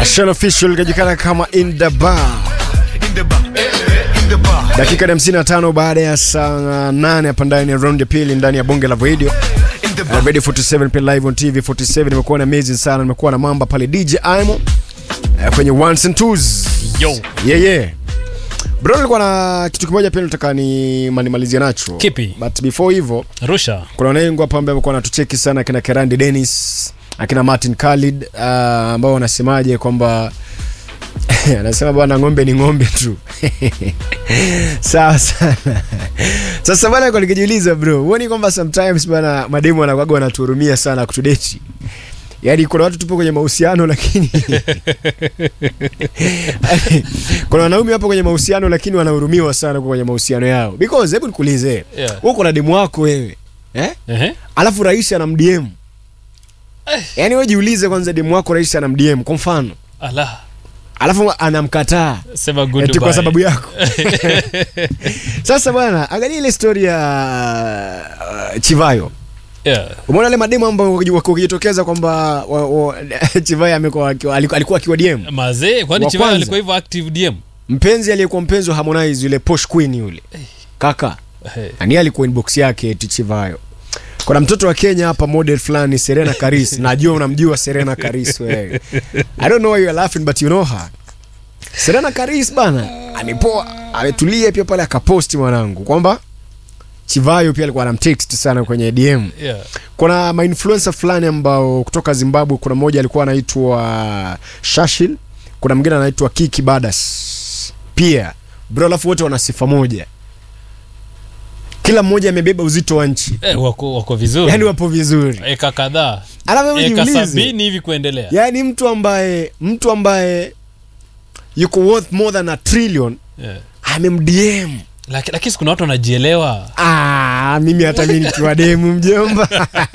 Ashana official kajulikana kama in the bar. Dakika ya 55 baada ya saa 8 hapa ndani ya round ya pili ndani ya bonge la radio. Uh, Radio 47 pia live on TV 47 nimekuwa na amazing sana nimekuwa na mamba pale DJ Imo uh, kwenye ones and twos. Yo. Yeah yeah. Bro nilikuwa na kitu kimoja pia nataka ni manimalizie nacho. Kipi? But before hivyo Rusha. kuna wanengu hapa ambao wamekuwa wanatucheki sana akina Kerandi Dennis akina Martin Khalid uh, ambao wanasemaje kwamba anasema bwana ng'ombe ni ng'ombe tu sawa sana sasa bana kwa nikijiuliza bro huoni kwamba sometimes bana mademu wanakuwaga wanatuhurumia sana kutudeti yaani kuna watu tupo kwenye mahusiano lakini kuna wanaume hapo kwenye mahusiano lakini wanahurumiwa sana kwa kwenye mahusiano yao because hebu nikuulize Yeah. huko na demu wako wewe eh? Ehe. alafu rais anamdm yaani wewe jiulize kwanza demu wako rais anamdm kwa mfano Ala. alafu anamkataa Sema good eti kwa bye. sababu yako sasa bwana angalia ile story ya uh, chivayo Yeah. umeona ile mademu ambao waki- wakijitokeza kwamba wa- wa- chivayo amekuwa akiwa- aliku- alikuwa akiwa dm Mazee, kwani Wa Chivaya kwanza. alikuwa hivyo active DM? mpenzi aliyekuwa mpenzi wa harmonize yule posh queen yule kaka Hey. ani alikuwa inbox yake eti chivayo kuna mtoto wa kenya hapa model fulani serena karis najua unamjua serena karis wewe i don't know why you are laughing but you know her serena karis bana amepoa ametulia pia pale akaposti mwanangu kwamba chivayo pia alikuwa anamtext sana kwenye dm Yeah. kuna mainfluencer fulani ambao kutoka zimbabwe kuna mmoja alikuwa anaitwa shashil kuna mwingine anaitwa kiki badas pia bro alafu wote wana sifa moja kila mmoja amebeba uzito wa nchi Eh, wako wako vizuri. yaani wapo vizuri eka kadhaa. alafu hebu Eka jiulize sabini hivi kuendelea. yaani mtu ambaye mtu ambaye yuko worth more than a trillion Yeah. amemdm Laki- Lakini kuna watu wanajielewa. Ah, mimi hata mi nikiwa demu mjomba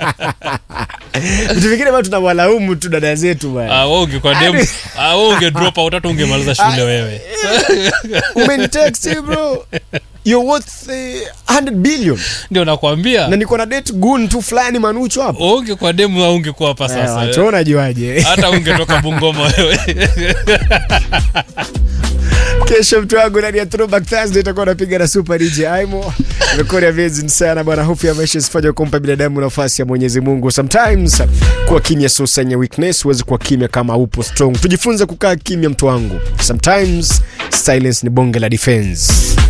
vitu vingine bado tunawalaumu tu dada zetu bana Ah, wewe ungekuwa dem, Yaani- ah, wewe unge drop out hata ungemaliza shule wewe. umenitext eh, bro you're worth eh, 100 billion Ndio nakwambia. na niko na date gun tu fulani manucho hapo Wewe ungekuwa demu au ungekuwa hapa sasa. wewe. wachona juaje Hata ungetoka Bungoma wewe. kesho mtu wangu ndani ya throwback thursday itakuwa napiga na super dj aimo imekuwa ni amazing sana bwana hofu ya maisha isifanye kumpa binadamu nafasi ya mwenyezi mungu sometimes kuwa kimya sio sign ya weakness huwezi kuwa kimya kama upo strong tujifunze kukaa kimya mtu wangu sometimes silence ni bonge la defense